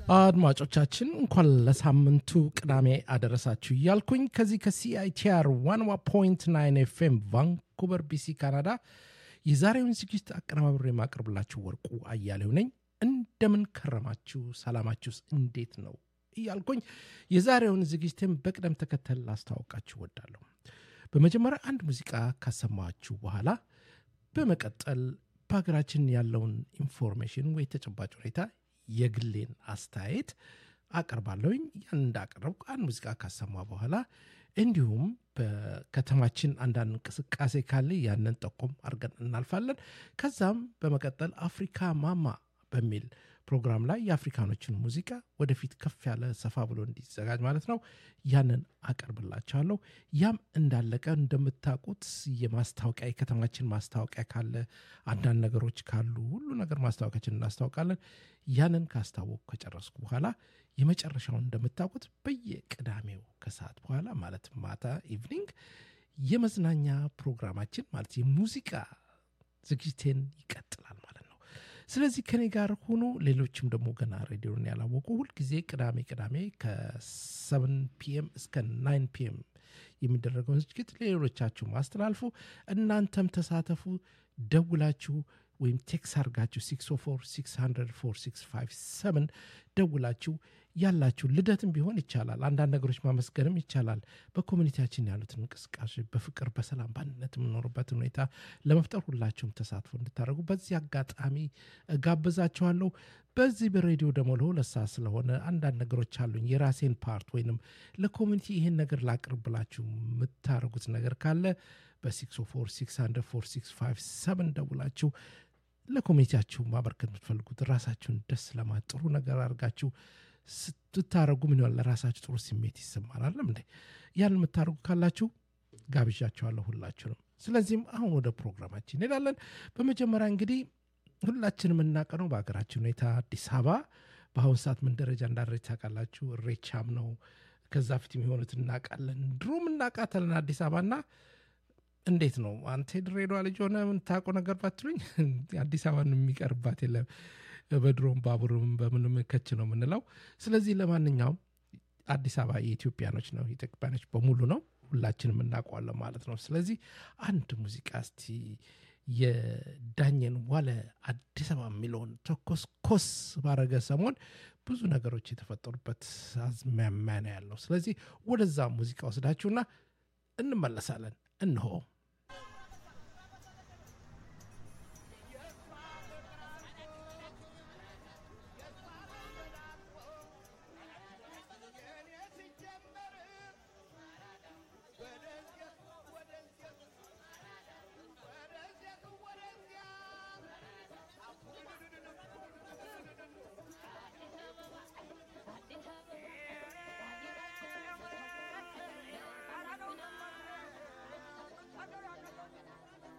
አድማጮቻችን እንኳን ለሳምንቱ ቅዳሜ አደረሳችሁ እያልኩኝ ከዚህ ከሲአይቲአር ዋንዋ ፖይንት ናይን ኤፍኤም ቫንኩቨር ቢሲ ካናዳ የዛሬውን ዝግጅት አቀነባብሬ የማቀርብላችሁ ወርቁ አያሌው ነኝ። እንደምን ከረማችሁ? ሰላማችሁስ እንዴት ነው? እያልኩኝ የዛሬውን ዝግጅትን በቅደም ተከተል ላስተዋውቃችሁ ወዳለሁ። በመጀመሪያ አንድ ሙዚቃ ካሰማችሁ በኋላ በመቀጠል በሀገራችን ያለውን ኢንፎርሜሽን ወይ ተጨባጭ ሁኔታ የግሌን አስተያየት አቀርባለሁኝ። ያን እንዳቀረብኩ አንድ ሙዚቃ ካሰማ በኋላ እንዲሁም በከተማችን አንዳንድ እንቅስቃሴ ካለ ያንን ጠቆም አድርገን እናልፋለን። ከዛም በመቀጠል አፍሪካ ማማ በሚል ፕሮግራም ላይ የአፍሪካኖችን ሙዚቃ ወደፊት ከፍ ያለ ሰፋ ብሎ እንዲዘጋጅ ማለት ነው ያንን አቀርብላቸዋለሁ። ያም እንዳለቀ እንደምታውቁት የማስታወቂያ የከተማችን ማስታወቂያ ካለ አንዳንድ ነገሮች ካሉ ሁሉ ነገር ማስታወቂያችን እናስታውቃለን። ያንን ካስታወቁ ከጨረስኩ በኋላ የመጨረሻውን እንደምታውቁት በየቅዳሜው ከሰዓት በኋላ ማለት ማታ ኢቭኒንግ የመዝናኛ ፕሮግራማችን ማለት የሙዚቃ ዝግጅቴን ይቀጥላል ማለት ነው። ስለዚህ ከኔ ጋር ሆኖ ሌሎችም ደግሞ ገና ሬዲዮን ያላወቁ ሁልጊዜ ቅዳሜ ቅዳሜ ከሰቨን ፒኤም እስከ ናይን ፒኤም የሚደረገውን ዝግጅት ለሌሎቻችሁ ማስተላልፉ እናንተም ተሳተፉ። ደውላችሁ ወይም ቴክስ አርጋችሁ 604 ደውላችሁ ያላችሁ ልደትም ቢሆን ይቻላል። አንዳንድ ነገሮች ማመስገንም ይቻላል። በኮሚኒቲያችን ያሉትን እንቅስቃሴ በፍቅር በሰላም በአንድነት የምኖርበትን ሁኔታ ለመፍጠር ሁላችሁም ተሳትፎ እንድታደርጉ በዚህ አጋጣሚ ጋብዛችኋለሁ። በዚህ በሬዲዮ ደግሞ ለሁለት ሰዓት ስለሆነ አንዳንድ ነገሮች አሉኝ። የራሴን ፓርት ወይንም ለኮሚኒቲ ይህን ነገር ላቅርብ ብላችሁ የምታደርጉት ነገር ካለ በ646 ደውላችሁ ለኮሚኒቲያችሁ ማበርከት የምትፈልጉት ራሳችሁን ደስ ለማት ጥሩ ነገር አድርጋችሁ ስትታረጉ ምን ይሆናል? ለራሳችሁ ጥሩ ስሜት ይሰማናል። እንዴ ያን የምታደርጉ ካላችሁ ጋብዣችኋለሁ ሁላችሁንም። ስለዚህም አሁን ወደ ፕሮግራማችን እንሄዳለን። በመጀመሪያ እንግዲህ ሁላችንም የምናቀነው በሀገራችን ሁኔታ አዲስ አበባ በአሁኑ ሰዓት ምን ደረጃ እንዳደረች ታውቃላችሁ። እሬቻም ነው። ከዛ ፊት የሚሆኑት እናውቃለን። ድሮም እናውቃታለን አዲስ አበባና እንዴት ነው አንተ የድሬዳዋ ልጅ ሆነ የምታውቀው ነገር ባትሉኝ አዲስ አበባን የሚቀርባት የለም። በድሮም ባቡርም በምንም ከች ነው የምንለው። ስለዚህ ለማንኛውም አዲስ አበባ የኢትዮጵያኖች ነው የኢትዮጵያኖች በሙሉ ነው። ሁላችንም እናውቀዋለን ማለት ነው። ስለዚህ አንድ ሙዚቃ እስቲ የዳኘን ዋለ አዲስ አበባ የሚለውን ተኮስ ኮስ ባረገ ሰሞን ብዙ ነገሮች የተፈጠሩበት አዝማሚያ ነው ያለው። ስለዚህ ወደዛ ሙዚቃ ወስዳችሁና እንመለሳለን። እንሆ